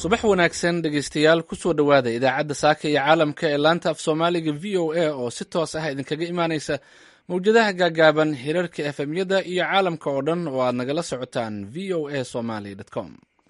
subax wanaagsan dhegeystayaal kusoo dhowaada idaacadda saaka iyo caalamka ee laanta af soomaaliga v o a oo si toos ah idinkaga imaaneysa mawjadaha gaagaaban hirarka efemyada iyo caalamka oo dhan oo aad nagala socotaan v o a somaly com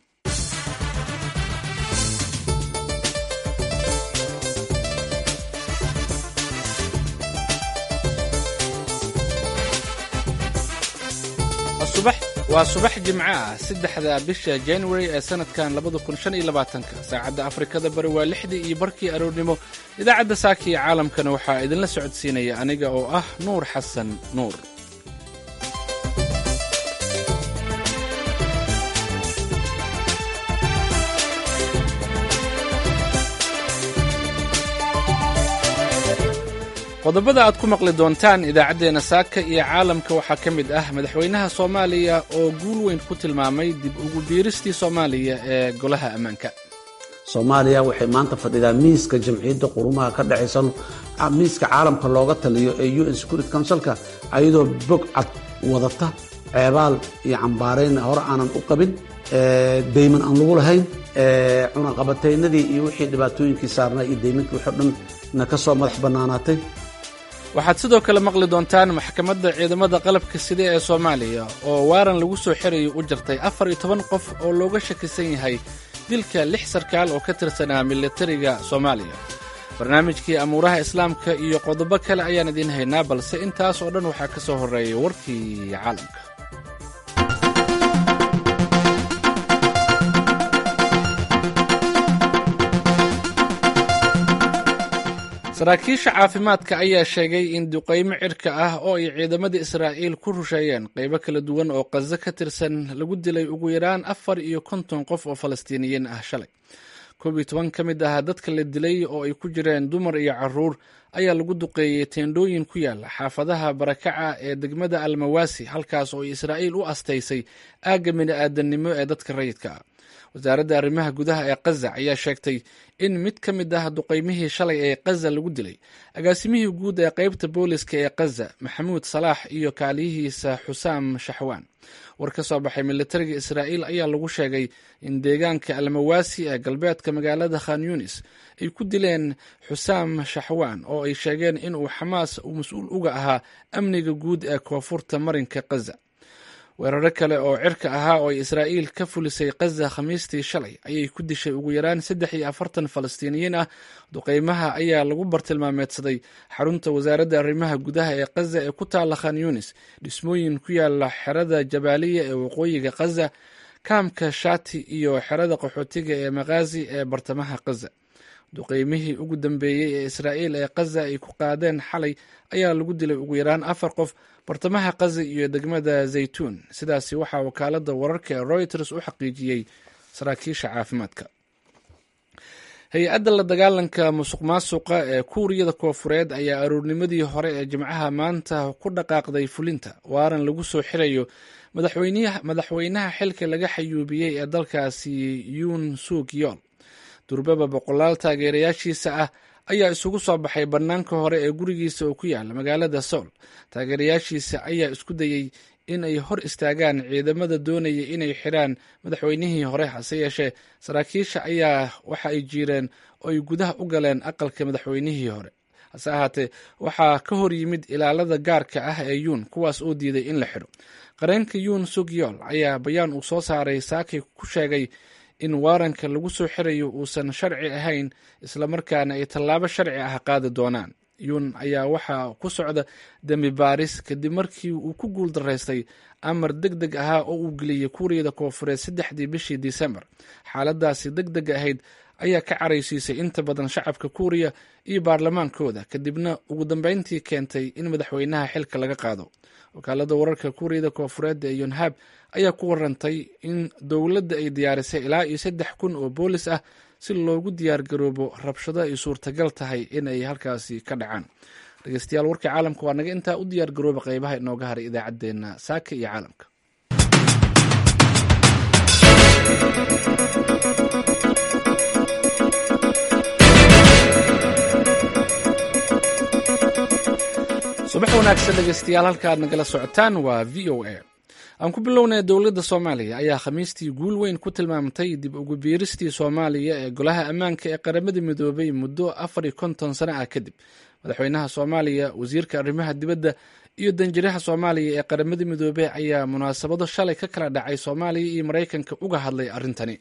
waa subax jimco ah saddexda bisha january ee sanadkan labada kun shan iyo labaatanka saacadda afrikada bari waa lixdii iyo barkii aroornimo idaacadda saaka iyo caalamkana waxaa idinla socodsiinaya aniga oo ah nuur xasan nuur qodobada aad ku maqli doontaan idaacaddeenna saaka iyo caalamka waxaa ka mid ah madaxweynaha soomaaliya oo guul weyn ku tilmaamay dib ugu biiristii soomaaliya ee golaha ammaanka soomaaliya waxay maanta fadhidaa miiska jamciyadda qurumaha ka dhexaysa miiska caalamka looga taliyo ee u n security councilka ayadoo bog cad wadata ceebaal iyo cambaarayn hore aanan u qabin dayman aan lagu lahayn cunaqabataynadii iyo wixii dhibaatooyinkii saarnaa iyo daymankii waxoo dhan na ka soo madax bannaanaatay waxaad sidoo kale maqli doontaan maxkamadda ciidamada qalabka sida ee soomaaliya oo waaran lagu soo xirayo u jartay afar iyo toban qof oo looga shakisan yahay dilka lix sarkaal oo ka tirsanaa militariga soomaaliya barnaamijkii amuuraha islaamka iyo qodobo kale ayaan idiin haynaa balse intaas oo dhan waxaa ka soo horreeyay warkii caalamka saraakiisha caafimaadka ayaa sheegay in duqaymo cirka ah oo ay ciidamada israa'iil ku rusheeyeen qaybo kala duwan oo qazo ka tirsan lagu dilay ugu yaraan afar iyo konton qof oo falastiiniyiin ah shalay koob iyo toban ka mid ah dadka la dilay oo ay ku jireen dumar iyo caruur ayaa lagu duqeeyey teendhooyin ku yaala xaafadaha barakaca ee degmada almawaasi halkaas oo israa'iil u astaysay aagga bini'aadannimo ee dadka rayidka ah wasaaradda arrimaha gudaha ee kaza ayaa sheegtay in mid ka mid ah duqaymihii shalay ee kaza lagu dilay agaasimihii guud ee qaybta booliska ee kaza maxamuud salaax iyo kaaliyihiisa xusaam shaxwaan war ka soo baxay militariga israa'iil ayaa lagu sheegay in deegaanka almawaasi ee galbeedka magaalada khan yunis ay ku dileen xusaam shaxwaan oo ay sheegeen inuu xamaas uu mas-uul uga ahaa amniga guud ee koonfurta marinka kaza weeraro kale oo cirka ahaa oo ay israa'iil ka fulisay kaza khamiistii shalay ayay ku dishay ugu yaraan saddex iyo afartan falastiiniyiin ah duqeymaha ayaa lagu bartilmaameedsaday xarunta wasaaradda arrimaha gudaha ee kaza ee ku taala khan yunis dhismooyin ku yaala xerada jabaaliya ee waqooyiga kaza kaamka shati iyo xerada qaxootiga ee makhazi ee bartamaha kaza duqeymihii ugu dambeeyey ee israa'iil ee kaza ay ku qaadeen xalay ayaa lagu dilay ugu yaraan afar qof bartamaha kaza iyo degmada zaytuun sidaasi waxaa wakaaladda wararka ee reuters u xaqiijiyey saraakiisha caafimaadka hay-adda la dagaalanka musuq maasuqa ee kuuriyada koofureed ayaa aroornimadii hore ee jimcaha maanta ku dhaqaaqday fulinta waaran lagu soo xirayo madaxweynaha xilka laga xayuubiyey ee dalkaasi yuun suuk yool durbaba boqolaal taageerayaashiisa ah ayaa isugu soo baxay bannaanka hore ee gurigiisa oo ku yaala magaalada soul taageerayaashiisa ayaa isku dayey in ay hor istaagaan ciidamada doonaya inay xidhaan madaxweynihii hore hase yeeshee saraakiisha ayaa waxa ay jiireen oo ay gudaha u galeen aqalka madaxweynihii hore hase ahaatee waxaa ka hor yimid ilaalada gaarka ah ee yuun kuwaas oo diiday in la xidho qareenka yuun sugyool ayaa bayaan uu soo saaray saakay ku sheegay in waaranka lagu soo xirayo uusan sharci ahayn islamarkaana ay tallaabo sharci ah qaadi doonaan yuun ayaa waxaa ku socda dembi baaris kadib markii uu ku guul daraystay amar deg deg ahaa oo uu geliyey kuuriyada koofureed saddexdii bishii disembar xaaladaasi deg deg ahayd ayaa ka caraysiisay inta badan shacabka kuuriya iyo baarlamaankooda kadibna ugu dambeyntii keentay in madaxweynaha xilka laga qaado wakaalada wararka kuuriyada koofureed ee yonhab ayaa ku warantay in dowladda ay diyaarisay ilaa iyo saddex kun oo boolis ah si loogu diyaar garoobo rabshado ay suurtagal tahay in ay halkaasi ka dhacaan dhegeystayaal warkii caalamka waa naga intaa u diyaar garooba qeybaha inooga haray idaacaddeenna saaka iyo caalamka subax wanaagsan dhegeystayaal halka aad nagala socotaan waa v o a aan ku bilownay dowladda soomaaliya ayaa khamiistii guul weyn ku tilmaamtay dib ugu biiristii soomaaliya ee golaha ammaanka ee qaramada midoobay muddo afar iyo konton sano ah kadib madaxweynaha soomaaliya wasiirka arrimaha dibadda iyo danjiraha soomaaliya ee qaramada midoobey ayaa munaasabado shalay ka kala dhacay soomaaliya iyo maraykanka uga hadlay arrintani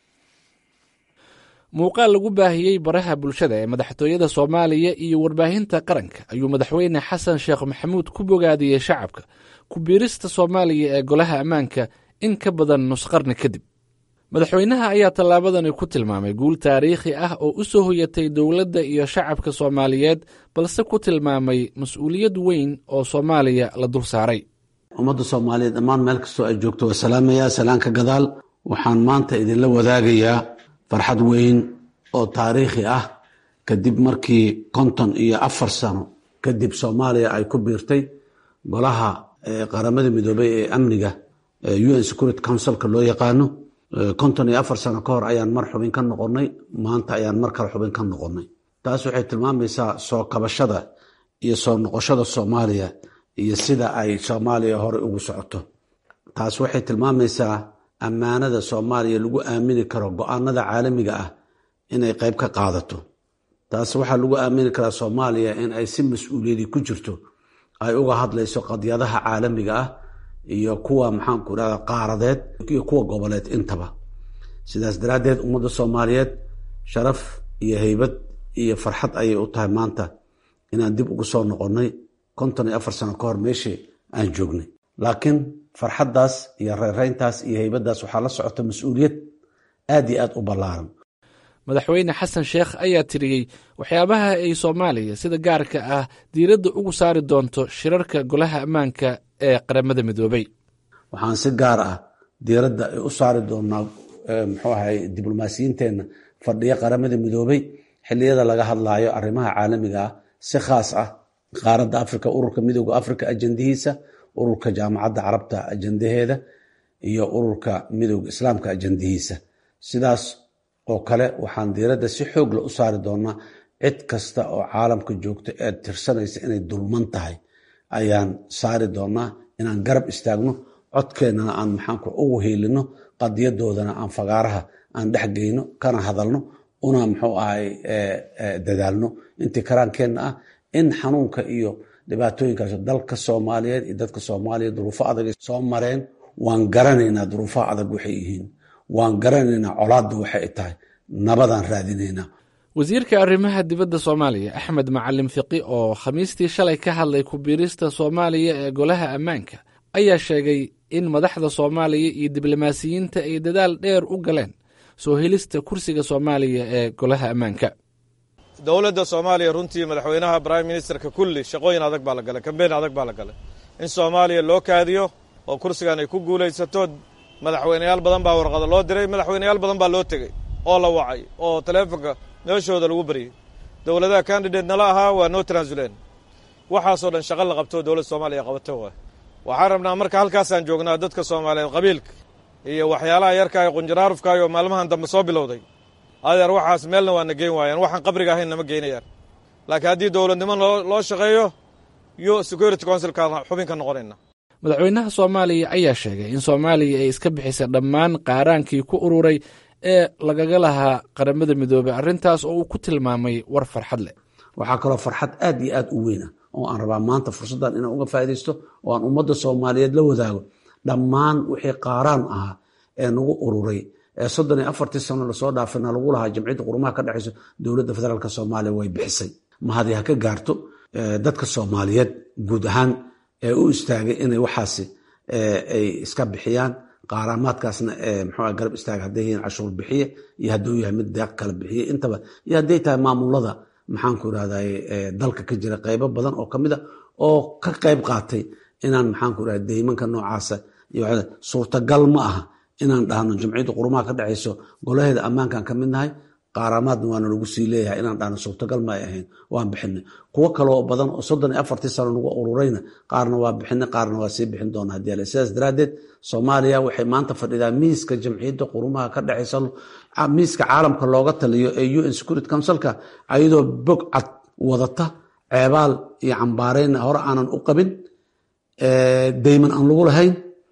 muuqaal lagu baahiyey baraha bulshada ee madaxtooyada soomaaliya iyo warbaahinta qaranka ayuu madaxweyne xasan sheekh maxamuud ku bogaadiyey shacabka ku biirista soomaaliya ee golaha ammaanka in ka badan nusqarni kadib madaxweynaha ayaa tallaabadani ku tilmaamay guul taariikhi ah oo u soo hoyatay dowladda iyo shacabka soomaaliyeed balse ku tilmaamay mas-uuliyad weyn oo soomaaliya la dul saaray ummadda soomaaliyeed dhammaan meel kastoo ay joogto waa salaamayaa salaanka gadaal waxaan maanta idinla wadaagayaa farxad weyn oo taariikhi ah kadib markii konton iyo afar sano kadib soomaaliya ay ku biirtay golaha qaramada midoobey ee amniga un security councilka loo yaqaano konton iyo afar sano ka hor ayaan mar xubin ka noqonnay maanta ayaan mar kale xubin ka noqonnay taas waxay tilmaamaysaa soo kabashada iyo soo noqoshada soomaaliya iyo sida ay soomaaliya hore ugu socoto taas waxay tilmaamaysaa ammaanada soomaaliya lagu aamini karo go-aanada caalamiga ah inay qayb ka qaadato taas waxaa lagu aamini karaa soomaaliya in ay si mas-uuliyadii ku jirto ay uga hadlayso qadyadaha caalamiga ah iyo kuwa maxaanku irahda qaaradeed iyo kuwa goboleed intaba sidaas daraaddeed ummadda soomaaliyeed sharaf iyo heybad iyo farxad ayay u tahay maanta inaan dib ugu soo noqonnay konton iyo afar sano ka hor meeshii aan joognay laakiin farxaddaas iyo reereyntaas iyo heybaddaas waxaa la socota mas-uuliyad aad iyo aad u ballaaran madaxweyne xasan sheekh ayaa tiriyey waxyaabaha ay soomaaliya sida gaarka ah diiradda ugu saari doonto shirarka golaha ammaanka ee qaramada midoobey waxaan si gaar ah diiradda u saari doonaa muxuu ahay diblomaasiyiinteenna fadhiya qaramada midoobey xilliyada laga hadlaayo arrimaha caalamiga ah si khaas ah qaaradda africa ururka midooda africa ajandihiisa ururka jaamacadda carabta ajandaheeda iyo ururka midooda islaamka ajandihiisa sidaas oo kale waxaan diiradda si xoogla u saari doonaa cid kasta oo caalamka joogta ee tirsanaysa inay dulman tahay ayaan saari doonaa inaan garab istaagno codkeennana aan maxaanku ugu hiilino qadiyadoodana aan fagaaraha aan dhexgeyno kana hadalno una muxuu ahay dadaalno intii karaankeenna ah in xanuunka iyo dhibaatooyinkaas dalka soomaaliyeed iyo dadka soomaaliya duruufo adag soo mareen waan garanaynaa duruufaha adag waxay yihiin waan garanaynaa colaadda waxay tahay nabadaan raadinaynaa wasiirka arrimaha dibadda soomaaliya axmed macalin fiqi oo khamiistii shalay ka hadlay ku biirista soomaaliya ee golaha ammaanka ayaa sheegay in madaxda soomaaliya iyo diblomaasiyiinta ay dadaal dheer u galeen soo helista kursiga soomaaliya ee golaha ammaanka dowladda soomaaliya runtii madaxweynaha brime ministerka kulli shaqooyin adag baa la galay kambeyn adag baa la galay in soomaaliya loo kaadiyo oo kursigan ay ku guulaysato madaxweyneyaal badan baa warqada loo diray madaxweyneyaal badan baa loo tegey oo la wacay oo taleefonka meeshooda lagu baryey dowladaha candidate nala ahaa waa noo transulen waxaasoo dhan shaqo la qabto dowladda soomaaliya qabata waay waxaan rabnaa marka halkaasaan joognaa dadka soomaaliyeed qabiilka iyo waxyaalaha yarka ee qunjaraarufkaay oo maalmahan dambe soo bilowday adeer waxaas meelna waana geyn waayaan waxaan qabriga ahayn nama geynayaan laakiin haddii dowladnimo loo shaqeeyo yo security councilkaan xubin ka noqonayna madaxweynaha soomaaliya ayaa sheegay in soomaaliya ay iska bixisay dhammaan qaaraankii ku ururay ee lagaga lahaa qaramada midoobey arrintaas oo uu ku tilmaamay war farxad leh waxaa kaloo farxad aad iyo aad u weyn ah oo aan rabaa maanta fursaddan inaan uga faaidaysto oo aan ummadda soomaaliyeed la wadaago dhammaan wixii qaaraan ahaa ee nagu ururay ee soddon iyo afartii sano lasoo dhaafina lagu lahaa jamciyadda qurumaha ka dhexayso dowladda federaalk soomaaliya way bixisay mahadi ha ka gaarto dadka soomaaliyeed guud ahaan ee u istaagay inay waxaasi ay iska bixiyaan qaaraamaadkaasna mxua garab istaaga hadday yihiin cashuur bixiye iyo hadduu yahay mid deeq kala bixiye intaba iyo hadday tahay maamulada maxaanku irahday dalka ka jira qaybo badan oo kamid a oo ka qayb qaatay inaan maxaanku irahda deymanka noocaasa suurtagal ma aha inaan dhahno jamciyadda qurumaha ka dhexayso golaheeda ammaankan ka mid nahay qaaraamaadna waana lagu sii leeyahay inaan dhahno suurtagal ma ay ahayn waan bixinay kuwo kaloo badan oo soddon iyo afartii sano nagu ururayna qaarna waa bixinay qaarna waa sii bixin doona hadii ale sidaas daraaddeed soomaaliya waxay maanta fadhidaa miiska jamciyadda qurumaha ka dhexaysa miiska caalamka looga taliyo ee un security councilka ayadoo bog cad wadata ceebaal iyo cambaareyna hore aanan u qabin deyman aan lagu lahayn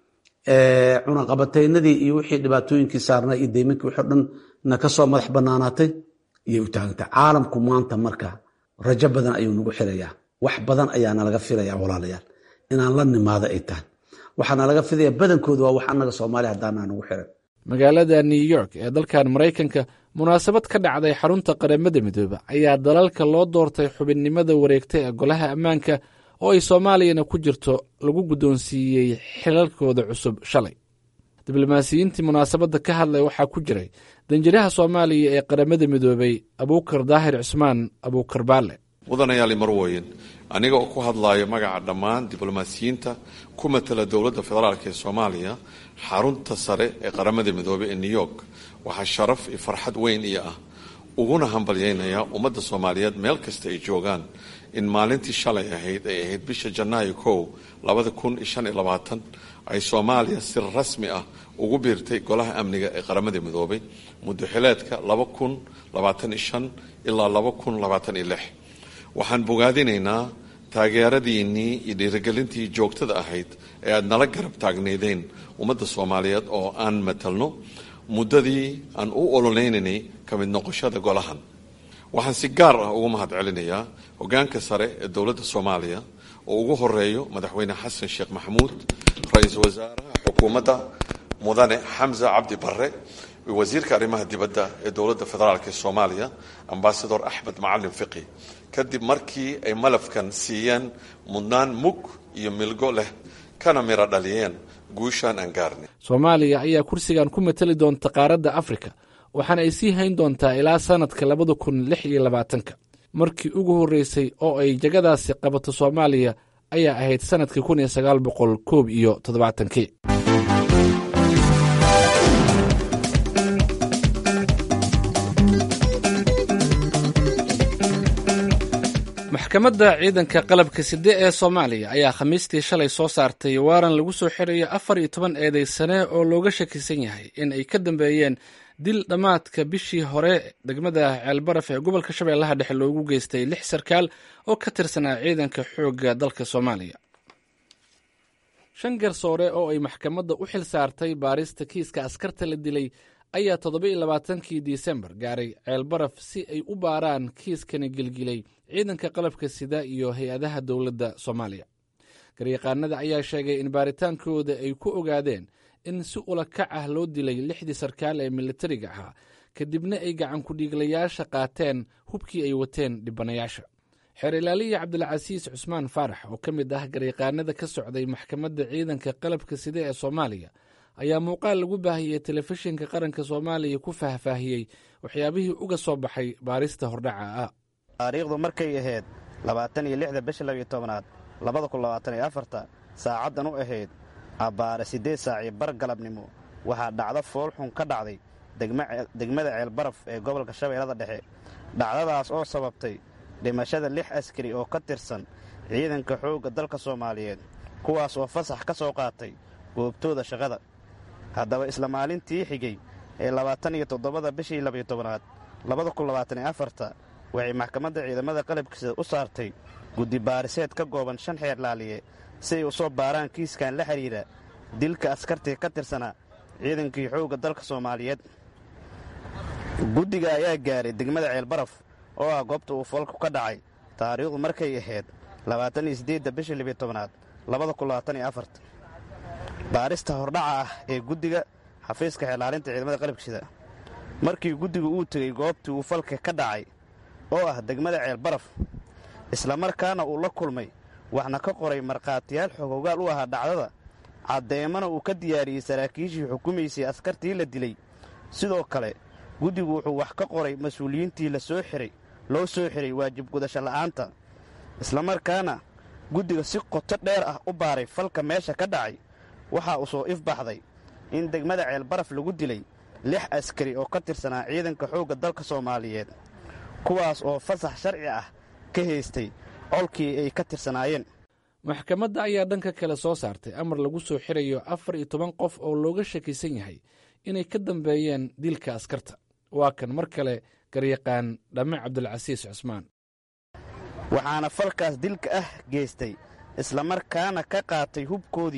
cunaqabataynadii iyo wixii dhibaatooyinkii saarnaa iyo deymankii wixii o dhan na ka soo madax banaanaatay iyay u taagantay caalamku maanta marka rajo badan ayuu nagu xirayaa wax badan ayaa nalaga filaya walaalayaal inaan la nimaado ay tahay waxaa nalaga filaya badankooda waa wax annaga soomaaliya haddaanaa nagu xiran magaalada new york ee dalkan maraykanka munaasabad ka dhacday xarunta qaramada midoobe ayaa dalalka loo doortay xubinnimada wareegta ee golaha ammaanka oo ay soomaaliyana ku jirto lagu guddoonsiiyey xilalkooda cusub shalay diblomaasiyiintii munaasabadda ka hadlay waxaa ku jiray danjiraha soomaaliya ee qaramada midoobey abuukar daahir cusmaan abuukar baale mudanayaali marwoyin aniga oo ku hadlayo magaca dhammaan diblomaasiyiinta ku matala dowladda federaalk ee soomaaliya xarunta sare ee qaramada midoobey ee new york waxaa sharaf iyo farxad weyn iyo ah uguna hambalyaynayaa ummadda soomaaliyeed meel kasta ay joogaan in maalintii shalay ahayd ay ahayd bisha janaayo kow labada kun iyo shan iyo labaatan ay soomaaliya si rasmi ah ugu biirtay golaha amniga ee qaramada midoobay muddo xileedka laba kun labaatan iyo shan ilaa laba kun labaatan iyo lix waxaan bogaadinaynaa taageeradiinnii iyo dhiirigelintii joogtada ahayd ee aada nala garab taagneydeen ummadda soomaaliyeed oo aan matalno muddadii aan u ololeynaynay ka mid noqoshada golahan waxaan si gaar ah ugu mahad celinayaa hoggaanka sare ee dowladda soomaaliya oo ugu horeeyo madaxweyne xasan sheekh maxamuud ra-iisul wasaaraha xukuumadda mudane xamza cabdi barre iyo wasiirka arrimaha dibadda ee dowladda federaalk ee soomaaliya ambasador axmed macalin fiqi kadib markii ay malafkan siiyeen mudnaan mug iyo milgo leh kana miro dhaliyeen guushaan aan gaarnay soomaaliya ayaa kursigan ku mateli doonta qaaradda afrika waxaana ay sii hayn doontaa ilaa sannadka labada kun lix iyo labaatanka markii ugu horreysay oo ay jagadaasi qabato soomaaliya ayaa ahayd sannadkii kun iyo sagaal boqol koob iyo toddobaatankii maxkamadda ciidanka qalabka side ee soomaaliya ayaa khamiistii shalay soo saartay waaran lagu soo xirayo afar iyo toban eedeysane oo looga shakisan yahay in ay ka dambeeyeen dil dhammaadka bishii hore degmada ceelbaraf ee gobolka shabeellaha dhexe loogu geystay lix sarkaal oo ka tirsanaa ciidanka xoogga dalka soomaaliya shan garsoore oo ay maxkamadda u xil saartay baarista kiiska askarta la dilay ayaa toddoba iyo labaatankii disembar gaaray ceelbaraf si ay u baaraan kiiskani gilgilay ciidanka qalabka sida iyo hay-adaha dowladda soomaaliya garyaqaanada ayaa sheegay in baaritaankooda ay ku ogaadeen in si ulakac ah loo dilay lixdii sarkaal ee militariga ahaa kadibna ay gacankudhiiglayaasha qaateen hubkii ay wateen dhibanayaasha xeer ilaaliya cabdilcasiis cusmaan faarax oo ka mid ah garyaqaanada ka socday maxkamadda ciidanka qalabka sida ee soomaaliya ayaa muuqaal lagu baahiyey telefishinka qaranka soomaaliya ku faahfaahiyey waxyaabihii uga soo baxay baarista hordhaca ah taariikhdu markay ahayd labaatan iyo lixda bisha labiyo tobnaad labada kun labaatan iyo afarta saacaddan u ahayd abbaare siddeed saaci bar galabnimo waxaa dhacdo foolxun ka dhacday degmada ceelbaraf ee gobolka shabeellada dhexe dhacdadaas oo sababtay dhimashada lix askari oo ka tirsan ciidanka xoogga dalka soomaaliyeed kuwaas oo fasax ka soo qaatay goobtooda shaqada haddaba isla maalintii xigay ee labaatan iyo toddobada bishii labiyo tobnaad labada kun labaatan iyo afarta waxay maxkamadda ciidamada qalabkiisa u saartay guddi baariseed ka gooban shan xeer laaliye si ay u soo baaraan kiiskan la xidhiidha dilka askartii ka tirsanaa ciidankii xoogga dalka soomaaliyeed guddiga ayaa gaaray degmada ceelbaraf oo ah goobta uu foolku ka dhacay taariikhdu markay ahayd labaatan iyo siddeedda bishii libiyo tobnaad labada kun labaatan iyo afarta baarista hordhaca ah ee guddiga xafiiska xeelaalinta ciidamada qalabkiisida markii guddigu uu tegey goobtii uu falka ka dhacay oo ah degmada ceelbaraf islamarkaana uu la kulmay waxna ka qoray markhaatiyaal xogogaal u ahaa dhacdada caddeemana uu ka diyaariyey saraakiishii xukumaysay askartii la dilay sidoo kale guddigu wuxuu wax ka qoray mas-uuliyiintii la soo xiray loo soo xiray waajib gudasho la'aanta islamarkaana guddiga si qoto dheer ah u baaray falka meesha ka dhacay waxaa uu soo ifbaxday in degmada ceelbaraf lagu dilay lix askari oo ka tirsanaa ciidanka xoogga dalka soomaaliyeed kuwaas oo fasax sharci ah ka haystay colkii ay ka tirsanaayeen maxkamadda ayaa dhanka kale soo saartay amar lagu soo xirayo afar iyo toban qof oo looga shakisan yahay inay ka dambeeyeen dilka askarta waa kan mar kale garyaqaan dhamme cabdilcasiis cusmaan waxaana falkaas dilka ah geystay islamarkaana ka qaatay hubkoodii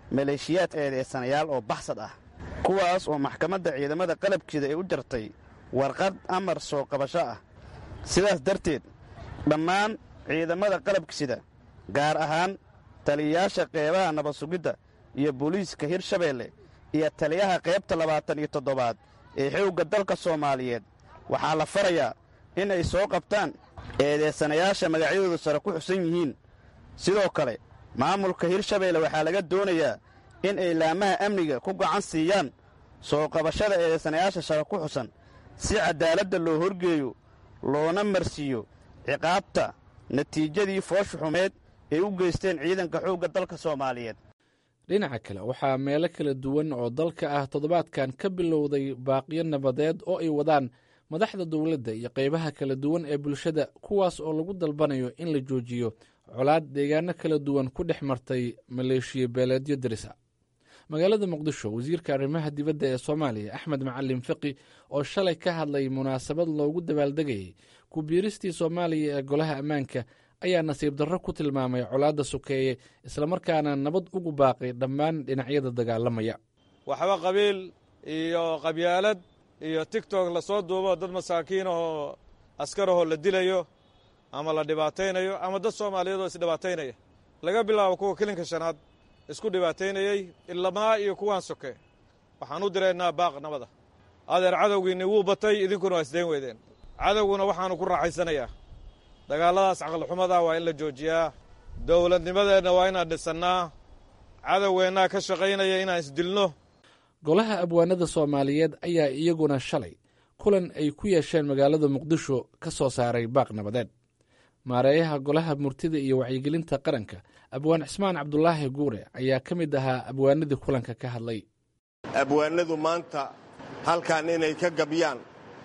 maleeshiyaad eedeysanayaal oo baxsad ah kuwaas oo maxkamadda ciidamada qalabkeeda ay u jartay warqad amar soo qabasho ah sidaas darteed dhammaan ciidamada qalabkisida gaar ahaan taliyayaasha qeybaha nabad sugidda iyo booliiska hirshabeelle iyo taliyaha qaybta labaatan iyo toddobaad ee xoogga dalka soomaaliyeed waxaa la farayaa in ay soo qabtaan eedeysanayaasha magacyadooda sare ku xusan yihiin sidoo kale maamulka hirshabeelle waxaa laga doonayaa in ay laamaha amniga ku gacan siiyaan soo qabashada eedeysanayaasha sare ku xusan si caddaaladda loo horgeeyo loona marsiiyo ciqaabta natiijadii foosha xumeed ay u geysteen ciidanka xoogga dalka soomaaliyeed dhinaca kale waxaa meelo kala duwan oo dalka ah toddobaadkan ka bilowday baaqiyo nabadeed oo ay wadaan madaxda dowladda iyo qaybaha kala duwan ee bulshada kuwaas oo lagu dalbanayo in la joojiyo colaad deegaano kala duwan ku dhex martay maleeshiya beeleedyo darisa magaalada muqdisho wasiirka arrimaha dibadda ee soomaaliya axmed macalin fiqi oo shalay ka hadlay munaasabad loogu dabaaldegayay ku biiristii soomaaliya ee golaha ammaanka ayaa nasiib darro ku tilmaamay colaadda sokeeye islamarkaana nabad ugu baaqay dhammaan dhinacyada dagaalamaya waxba qabiil iyo qabyaalad iyo tigtok lasoo duubo dad masaakiin ahoo askarahoo la dilayo ama la dhibaataynayo ama dad soomaaliyeed oo isdhibaataynaya laga bilaabo kuwa kilinka shanaad isku dhibaataynayey ilamaa iyo kuwaan soke waxaan u diraynaa baaq nabada adeer cadowgiinni wuu batay idinkuna waa isdayn weydeen cadowguna waxaannu ku raaxaysanayaa dagaalladaas caqlixumada waa in la joojiyaa dowladnimadeenna waa inaan dhisannaa cadowgeennaa ka shaqaynaya inaan isdilno golaha abwaanada soomaaliyeed ayaa iyaguna shalay kulan ay ku yeesheen magaalada muqdisho ka soo saaray baaq nabadeed maareeyaha golaha murtida iyo wacyigelinta qaranka abwaan cismaan cabdulaahi guure ayaa ka mid ahaa abwaanadii kulanka ka hadlay abwaanadu maanta halkan inay ka gabyaan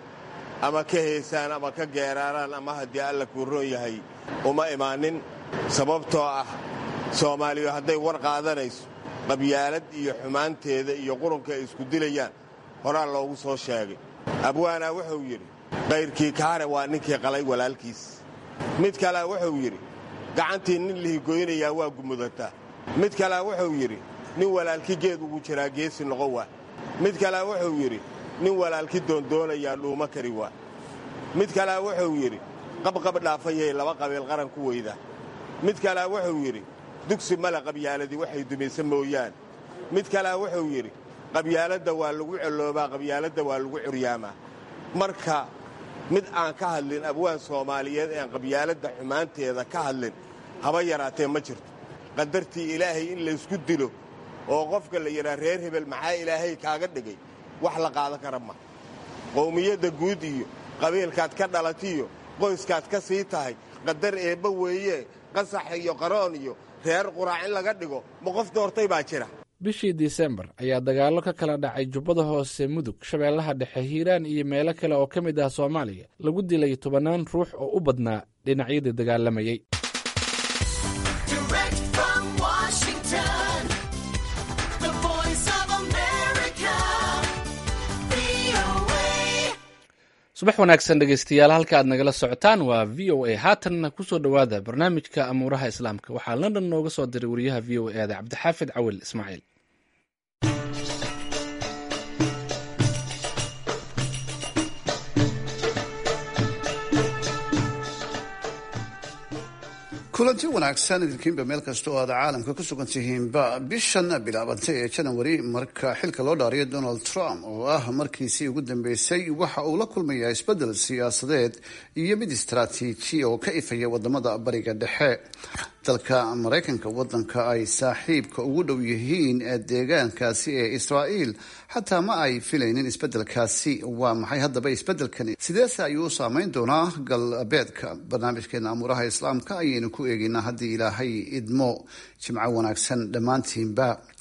ama ka heesaan ama ka geeraaraan ama haddii alla kuu roon yahay uma imaanin sababtoo ah soomaaliyu hadday war qaadanayso qabyaalad iyo xumaanteeda iyo qurunka ay isku dilayaan horaa loogu soo sheegay abwaanaa wuxuu yidhi kayrkii kaare waa ninkii qalay walaalkiis mid kalea wuxuu yidhi gacantii nin lihigoynayaa waa gumudataa mid kalea wuxuu yidhi nin walaalki geed ugu jiraa geesi noqon waa mid kalea wuxuu yidhi nin walaalki doondoonayaa dhuuma kari waa mid kalea wuxuu yidhi qabqab dhaafayay laba qabiil qaran ku weydaa mid kalea wuxuu yidhi dugsi male qabyaaladii waxay dumaysa mooyaan mid kalea wuxuu yidhi qabyaaladda waa lagu celoobaa qabyaaladda waa lagu curyaamaa marka mid aan ka hadlin abwaan soomaaliyeed ean qabyaaladda xumaanteeda ka hadlin haba yaraatee ma jirto qadartii ilaahay in laysku dilo oo qofka la yidhaa reer hebel maxaa ilaahay kaaga dhigay wax la qaadan kara ma qowmiyadda guud iyo qabiilkaad ka dhalatiyo qoyskaad ka sii tahay qadar eebba weeye qasax iyo qaroon iyo reer quraac in laga dhigo ma qof doortay baa jira bishii disembar ayaa dagaallo ka kala dhacay jubbada hoose mudug shabeellaha dhexe hiiraan iyo meelo kale oo ka mid ah soomaaliya lagu dilay tobannaan ruux oo u badnaa dhinacyadii dagaalamayey subax wanaagsan dhegeystayaal halka aad nagala socotaan waa v o a haatanna kusoo dhowaada barnaamijka amuuraha islaamka waxaa london nooga soo diray wariyaha v o e da cabdixaafid cawil ismaaciil kulanti wanaagsan idinkiinba meel kasta oo aad caalamka ku sugan tihiinba bishan bilaabantay ee janawari marka xilka loo dhaariyo donald trump oo ah markiisii ugu dambeysay waxa uu la kulmayaa isbedel siyaasadeed iyo mid istaraatiiji oo ka ifaya wadamada bariga dhexe dalka maraykanka wadanka ay saaxiibka ugu dhow yihiin deegaankaasi ee israa'iil xataa ma ay filaynin isbedelkaasi waa maxay haddaba isbedelkani sideese ayuu u saameyn doonaa galbeedka barnaamijkeena amuuraha islaamka ayaynu ku eegeynaa haddii ilaahay idmo jimco wanaagsan dhammaantiinba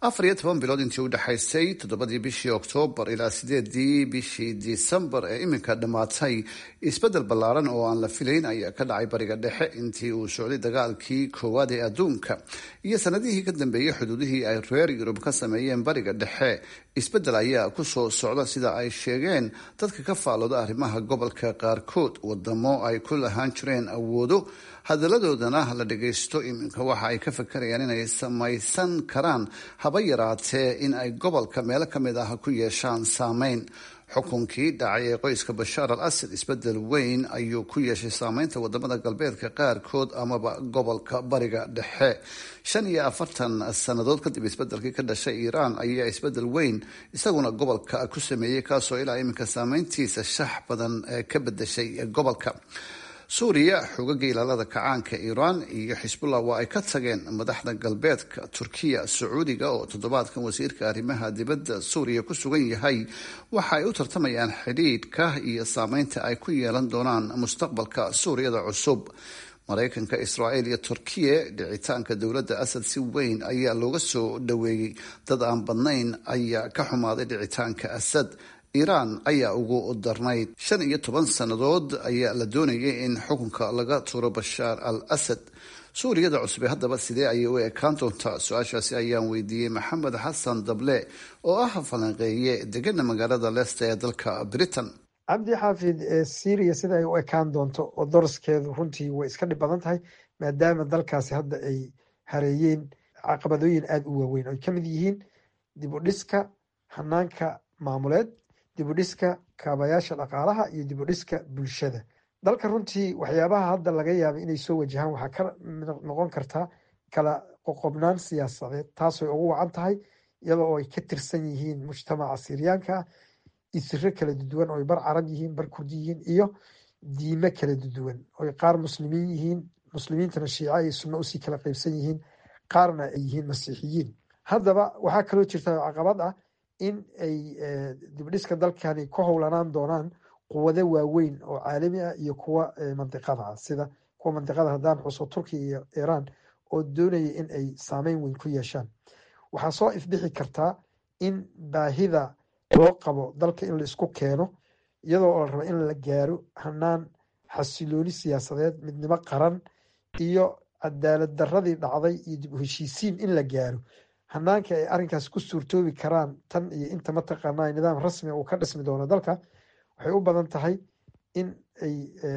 afar iyo toban bilood intii u dhexaysay toddobadii bishii oktoobar ilaa sideedii bishii disembar ee iminka dhammaatay isbeddel ballaaran oo aan la filayn ayaa ka dhacay bariga dhexe intii uu socday dagaalkii koowaad ee adduunka iyo sanadihii ka dambeeyey xuduudihii ay reer yurub ka sameeyeen bariga dhexe isbeddel ayaa kusoo socda sida ay sheegeen dadka ka faalooda arrimaha gobolka qaarkood wadamo ay ku lahaan jireen awoodo hadalladoodana la dhagaysto iminka waxa ay ka fakarayaan inay samaysan karaan haba yaraatee in ay gobolka meelo ka mid ah ku yeeshaan saameyn xukunkii dhacay ee qoyska bashaar al asad isbedel weyn ayuu ku yeeshay saameynta wadamada galbeedka qaarkood amaba gobolka bariga dhexe shan iyo afartan sannadood kadib isbedelkii ka dhashay iiraan ayaa isbedel weyn isaguna gobolka ku sameeyey kaasoo ilaa iminka saameyntiisa shax badan ka bedeshay gobolka suuriya xoogagga ilaalada kacaanka iiraan iyo xisbullah waa ay ka tageen madaxda galbeedka turkiya sacuudiga oo toddobaadkan wasiirka arrimaha dibadda suuriya ku sugan yahay waxa ay u tartamayaan xidhiidhka iyo saameynta ay ku yeelan doonaan mustaqbalka suuriyada cusub maraykanka israa'iil iyo turkiya dhicitaanka dowladda asad si weyn ayaa looga soo dhoweeyey dad aan badnayn ayaa ka xumaaday dhicitaanka asad iiraan ayaa ugu darnayd shan iyo toban sannadood ayaa la doonayay in xukunka laga tuuro bashaar al asad suuriyada cusube haddaba sidee ayay u ekaan doontaa su-aashaasi ayaan weydiiyey maxamed xasan dable oo ah falanqeeye degana magaalada leicester ee dalka britain cabdi xaafid syria sida ay u ekaan doonto oo doraskeedu runtii way iska dhib badan tahay maadaama dalkaasi hadda ay hareeyeen caqabadooyin aada u waaweyn oy ka mid yihiin dib u dhiska hanaanka maamuleed dibudhiska kaabayaasha dhaqaalaha iyo dibudhiska bulshada dalka runtii waxyaabaha hadda laga yaaba inay soo wajahaan waxaa ka noqon kartaa kala qoqobnaan siyaasadeed taasooy ugu wacan tahay iyadoo oo ay ka tirsan yihiin mujtamaca siryaanka ah isiro kala duwan ooy bar carab yihiin bar kurdi yihiin iyo diime kala duwan oy qaar muslimiin yihiin muslimiintana shiica iyo sunno usii kala qeybsan yihiin qaarna ay yihiin masiixiyiin haddaba waxaa kaloo jirta caqabad ah in ay dibdhiska dalkani ku howlanaan doonaan quwado waaweyn oo caalami ah iyo kuwa mandiqada ah sida kuwa mandiqada haddaan xuso turkiya iyo iiraan oo doonaya in ay saameyn weyn ku yeeshaan waxaa soo ifbixi kartaa in baahida loo qabo dalka in la isku keeno iyadoo la rabo in la gaaro hanaan xasilooni siyaasadeed midnimo qaran iyo cadaalad daradii dhacday iyo dib u heshiisiin in la gaaro hanaanka ay arrinkaas ku suurtoobi karaan tan iyo inta mataqaanaa nidaam rasmia uu ka dhismi doono dalka waxay u badan tahay in ay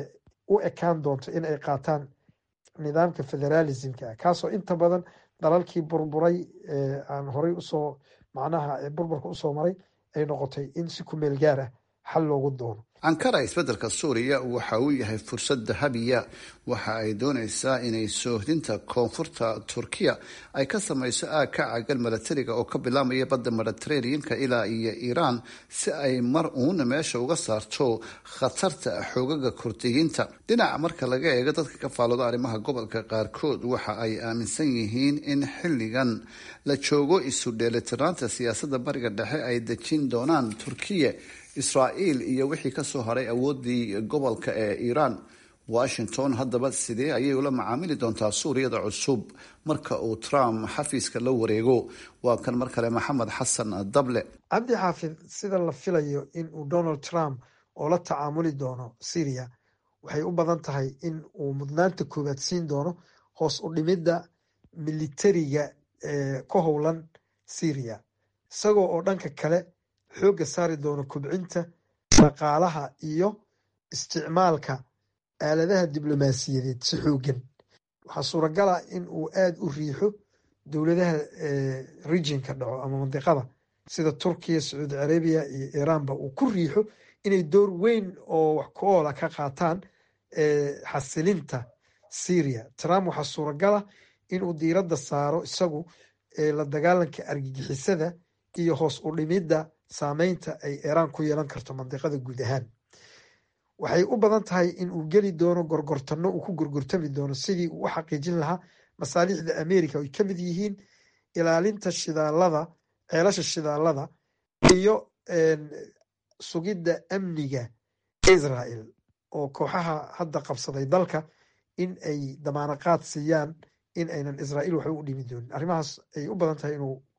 u ekaan doonto in ay qaataan nidaamka federalismka ah kaasoo inta badan dalalkii burburay aan horey usoo macnaha burburka usoo maray ay noqotay in si ku meel gaar ah xal loogu doono ankara isbeddelka suuriya waxa uu yahay fursad dahabiya waxa ay doonaysaa inay soohdinta koonfurta turkiya ay ka samayso aag ka cagan milatariga oo ka bilaamaya badda mediteraneanka ilaa iyo iiraan si ay mar uuna meesha uga saarto khatarta xoogaga kurdiyiinta dhinaca marka laga eego dadka ka faalooda arrimaha gobolka qaarkood waxa ay aaminsan yihiin in xilligan la joogo isu dheelitiraanta siyaasadda bariga dhexe ay dejin doonaan turkiya israa'iil iyo wixii kasoo haray awooddii gobolka ee iiraan washington haddaba sidee ayay ula macaamili doontaa suuriyada cusub marka uu trump xafiiska la wareego waa kan mar kale maxamed xasan dable cabdi xaafid sida la filayo in uu donald trump oo la tacaamuli doono syria waxay u badan tahay in uu mudnaanta koowaad siin doono hoos u dhimidda militariga ee ka howlan syria isagoo oo dhanka kale xoogga saari doono kobcinta dhaqaalaha iyo isticmaalka aaladaha diblomaasiyadeed si xoogan waxaa suuragala in uu aada u riixo dowladaha regionka dhaco ama mandiqada sida turkiya sacuudi carabiya iyo iiraanba uu ku riixo inay door weyn oo wax ku oola ka qaataan xasilinta syria trump waxaa suuragala inuu diiradda saaro isagu la dagaalanka argagixisada iyo hoos u dhimidda saameynta ay iiraan ku yeelan karto mandiqada guud ahaan waxay u badan tahay in uu geli doono gorgortano uu ku gorgortami doono sidii uu u xaqiijin lahaa masaalixda america ay ka mid yihiin ilaalinta shidaalada ceelasha shidaalada iyo sugidda amniga israel oo kooxaha hadda qabsaday dalka in ay damaanaqaad siiyaan in aynan israa'iil waxba u dhimi doonin arrimahaas ay u badan tahay inuu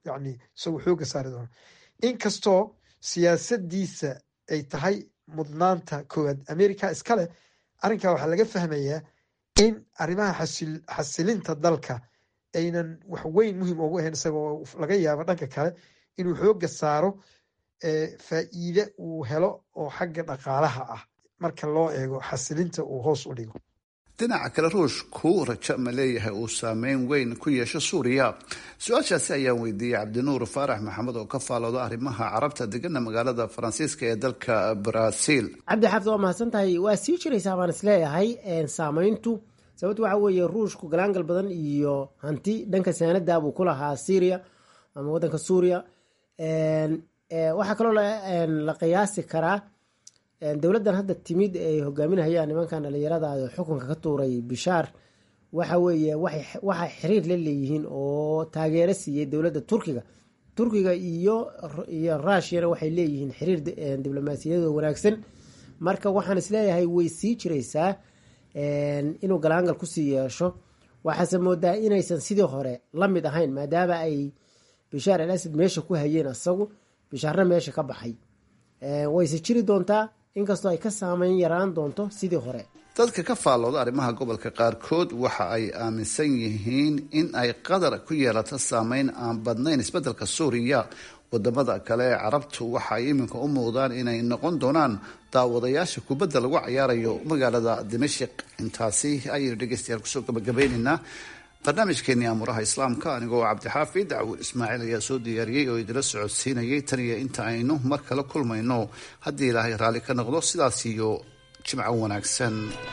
yani isagu xooga saari doono inkastoo siyaasadiisa ay tahay mudnaanta koowaad america iskale arrinkaa waxaa laga fahmayaa in arrimaha xasilinta dalka aynan wax weyn muhiim ugu ahayn isagoo laga yaabo dhanka kale inuu xooga saaro faa'iide uu helo oo xagga dhaqaalaha ah marka loo eego xasilinta uu hoos u dhigo dhinaca kale ruushku rajo ma leeyahay uu saameyn weyn ku yeesho suuriya su-aashaasi ayaan weydiiyey cabdinuur faarax maxamed oo ka faalooda arrimaha carabta degana magaalada faransiiska ee dalka brazil cabdi xaafid waa mahadsan tahay waa sii jiraysaa baan isleeyahay saameyntu sababto waxa weeye ruushku galaangal badan iyo hanti dhanka saanada buu ku lahaa syria ama wadanka suuriya waxaa kaloo la qiyaasi karaa dowladdan hadda timid ay hogaaminahayaan nimankan dhalinyarada xukunka ka tuuray bishaar waxa weeye waxay xiriir la leeyihiin oo taageero siiyey dowladda turkiga turkiga iyo iyo rushiyana waxay leeyihiin xiriir diblomaasiyadoo wanaagsan marka waxaan isleeyahay way sii jiraysaa inuu galaangal kusii yeesho waxaase moodaa inaysan sidii hore la mid ahayn maadaama ay bishaar al asad meesha ku hayeen asagu bishaarna meesha ka baxay wayse jiri doontaa inkastoo ay ka saameyn yaraan doonto sidii hore dadka ka faallooda arrimaha gobolka qaarkood waxa ay aaminsan yihiin in ay qatar ku yeelato saameyn aan badnayn isbeddelka suuriya wadamada kale ee carabtu waxa ay iminka u muuqdaan inay noqon doonaan daawadayaasha kubadda lagu cayaarayo magaalada dimashik intaasi ayaynu dhegeystayaal kusoo gabagabeyneynaa barnaamijkeenii aamuraha islaamka anigoo cabdixaafid dacwur ismaaciil ayaa soo diyaariyey oo idila socodsiinayay tan iyo inta aynu mar kale kulmayno haddii ilaahay raalli ka noqdo sidaas iyo jimco wanaagsan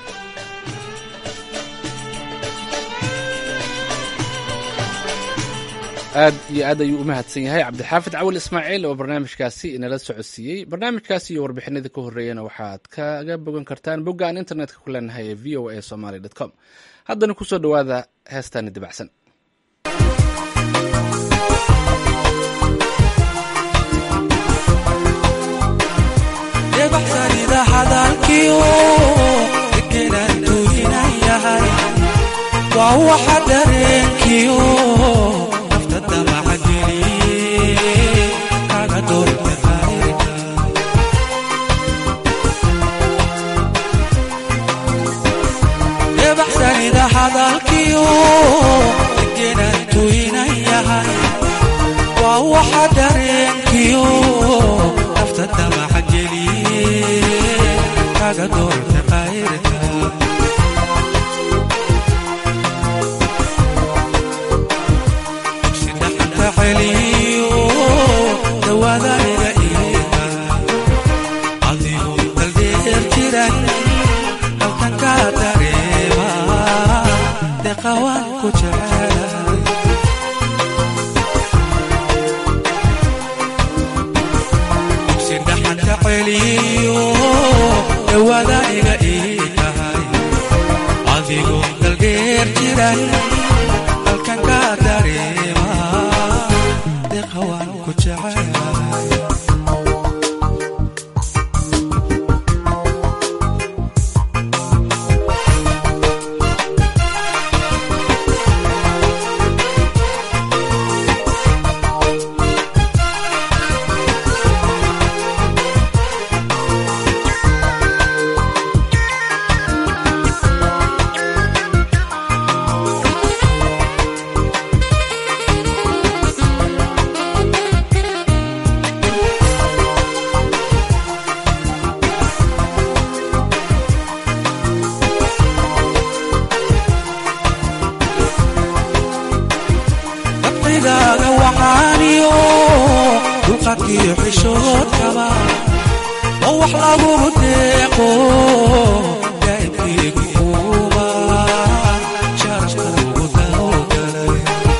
aad iyo aad ayuu u mahadsan yahay cabdixaafid cawil ismaaciil oo barnaamijkaasi inala socodsiiyey barnaamijkaasi iyo warbixinadii ka horreeyana waxaad kaga bogan kartaan bogga aan internetka ku leenahay ee v o a somaly com haddana kusoo dhowaada heestaani dabacsan waa waxa dareenkiyo nafta damaca geliye kaga doorta qayrka debaxsanida hadalkiyo degenantu inan yahay waa waxa dareenkiyo nafta damaca geliye kaga doorta qayrka dawaadaniga iga adigu daldeer jiran halkan ka dareema deqawaan ku jecel dugsidhaxanka celiyo dawaadaniga igahay adigu daldeer jiran halkan ka dareema dabcigaaga waxaaniyo dulqadkiyo xishoodkaba oo wax lagugu deeqo daa'ibkiigu uuma sharafka ugu dawgalay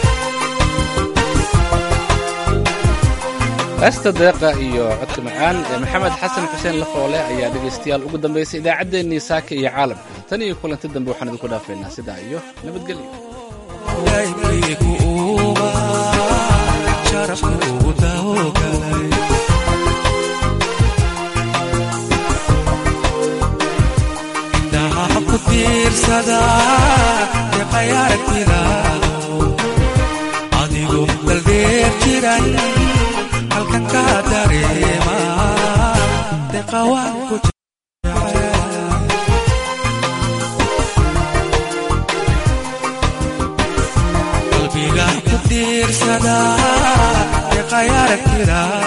heesta deeqa iyo codka macaan ee maxamed xasan xuseen lafoole ayaa dhegaystayaal ugu dambaysay idaacaddeenii saaka iyo caalamka tan iyo kulanti dambe waxaan idinku dhaafaynaa sidaa iyo nabadgelyo daa'ibkiigu uuma sharafka ugu dawgalay indhaha ku tiirsada deqay aragtidaado adigu daldeer jira ku jecel qalbiga ku tiirsada deeqayarag tira